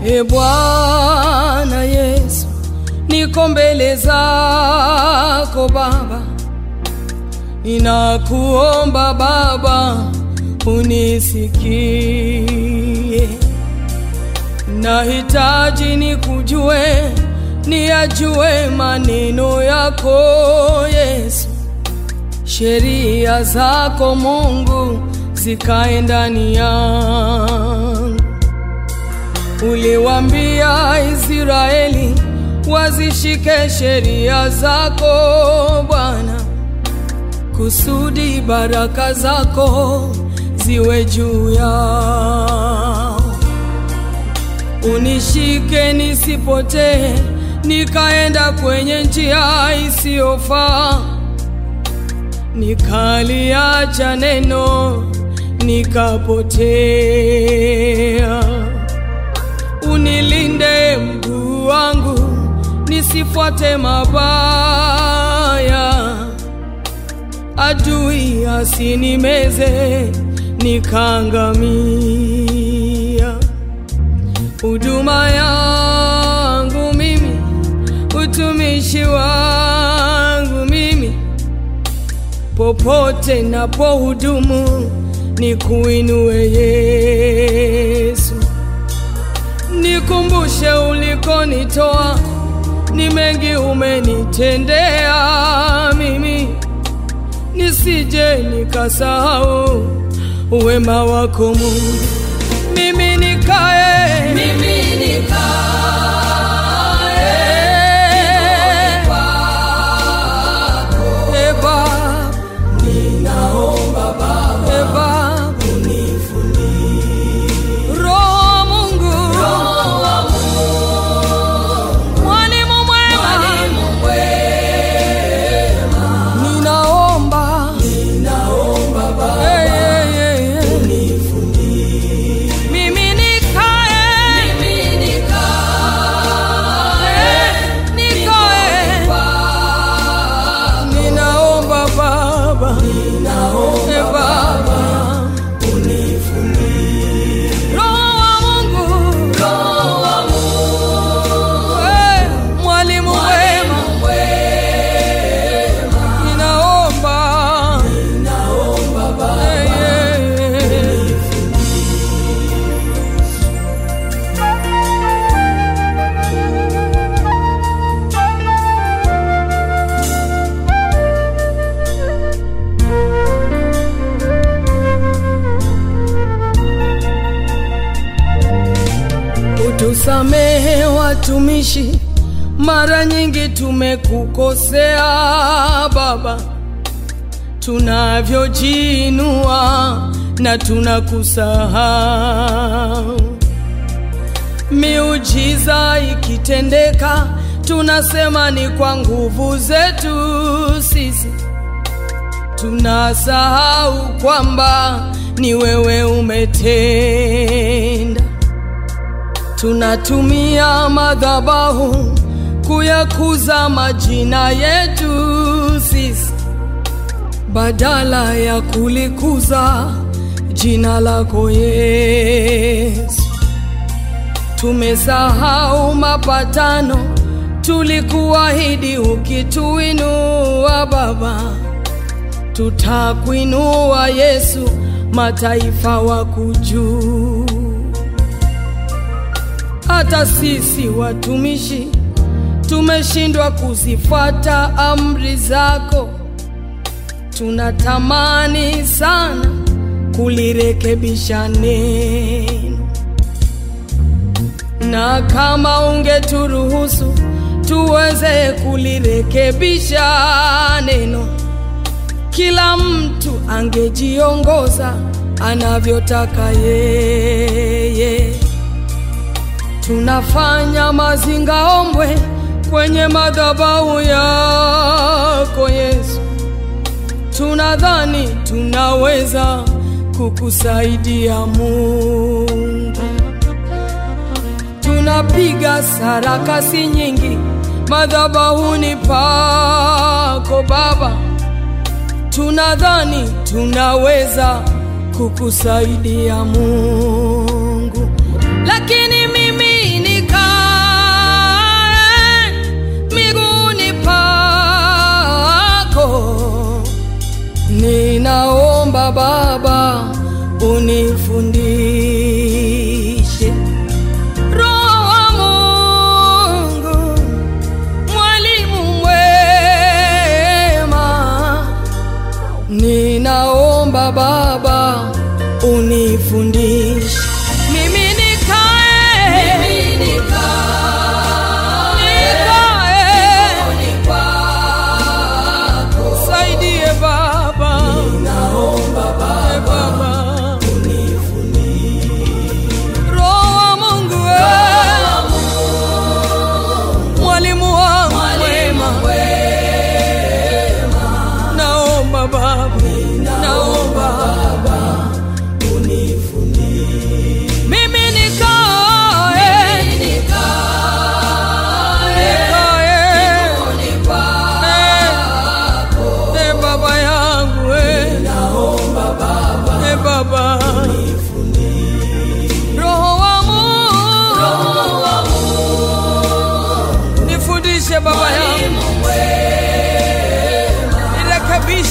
E Bwana Yesu, niko mbele zako Baba, ninakuomba Baba unisikie, nahitaji nikujue, niyajue maneno yako Yesu, sheria zako Mungu zikae ndani yangu. Uliwambia Israeli wazishike sheria zako Bwana, kusudi baraka zako ziwe juu yao. Unishike nisipotee, nikaenda kwenye njia isiyofaa, nikaliacha neno nikapotea. Unilinde mguu wangu nisifuate mabaya, adui asinimeze nikaangamia. Huduma yangu mimi, utumishi wangu mimi, popote napohudumu nikuinue Yesu, nikumbushe ulikonitoa, ni mengi umenitendea mimi, nisije nikasahau wema wako Mungu. Mimi nikae, Mimi nikae kwako, e Baba, ninaomba Baba e Baba, Roho Mungu, Roho wa mwalimu mwema, Mwalimu mwema, ninaomba ninaomba Baba Eh, eh, eh, eh. unifundishe. mimi nikae, Mimi nikae eh, nikae, kwako, ninaomba Baba, ninaomba e Baba, unifundishe. Roho wa Mungu, Roho wa eh, mwalimu mwema, Mwalimu mwema, ninaomba ninaomba Baba eh, eh, eh. Utusamehe watumishi, mara nyingi tumekukosea Baba, tunavyojiinua na tunakusahau. Miujiza ikitendeka, tunasema ni kwa nguvu zetu sisi, tunasahau kwamba ni wewe umetenda tunatumia madhabahu kuyakuza majina yetu sisi badala ya kulikuza jina lako Yesu. Tumesahau mapatano tulikuahidi, ukituinua Baba, tutakuinua Yesu, mataifa wakujua hata sisi watumishi tumeshindwa kuzifuata amri zako. Tunatamani sana kulirekebisha neno, na kama ungeturuhusu tuweze kulirekebisha neno, kila mtu angejiongoza anavyotaka yeye tunafanya mazingaombwe kwenye madhabahu yako Yesu, tunadhani tunaweza kukusaidia Mungu. Tunapiga sarakasi nyingi madhabahuni pako Baba, tunadhani tunaweza kukusaidia Mungu, lakini mimi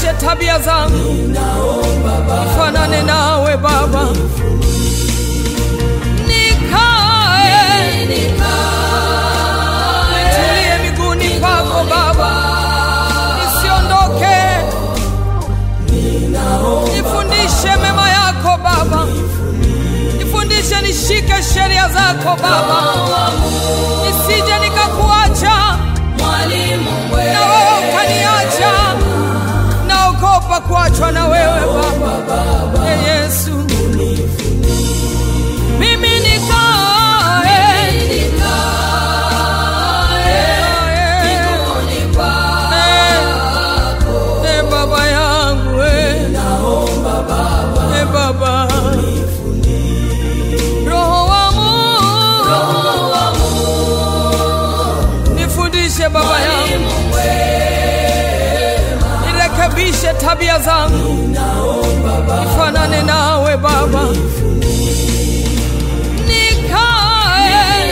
Rekebishe tabia zangu, nifanane nawe Baba, nikae nitulie miguuni pako Baba, nisiondoke, nifundishe mema yako Baba, nifundishe nishike sheria zako Baba, nisije nikakuacha mwalimu na wewe ukaniacha. Naogopa kuachwa na wewe Baba, Ee Yesu, mimi nikae Eh, baba yangu eh. Eh, baba roho wa Mungu nifundishe baba yangu nirekebishe tabia zangu nifanane nawe baba nikae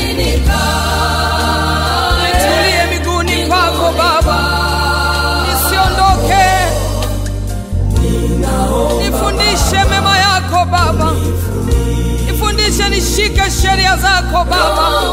nitulie miguuni pako baba nisiondoke nifundishe mema yako baba nifundishe nishike sheria zako baba